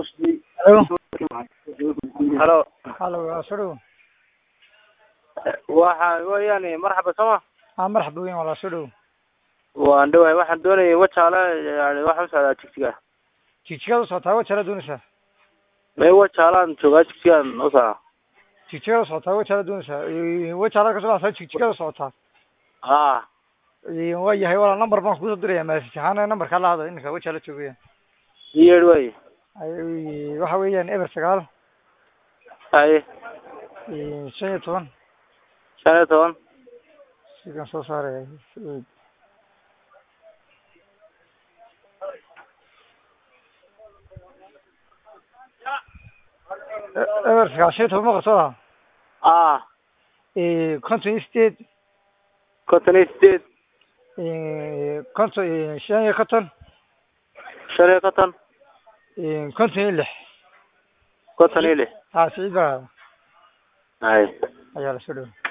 halo halo waa soo dhow waxa weeyaan marxaba sooma aa marxaba weyn walaa soo dhow waan dhawahay waxaan doonayay wajaale yani waxaan usocdaa jigjiga jigjigaad u socotaa wajaala doonaysaa may wajaalaan joogaa jigjigaan usocdaa jigjigaad u socotaa wajaala doonaysaa wajaalaad kasoo dhacsaa jigjigaad u socotaa ha waa yahay walaa number baan kusoo diraya message ahaan numberkaa la hada iminka wajaala joogaya yeedh way Ay- waxa weeyaan eber sagaal haye shan iyo toban shan iyo toban sigan soo saaraya eber sagaal shan iyo toban ma qarsoda ah konton iyo sideed konton iyo sideed konton shan iyo konton shan iyo konton konton iyo lix konton iyo lix ha siciid baa haye ayaa la soo dhow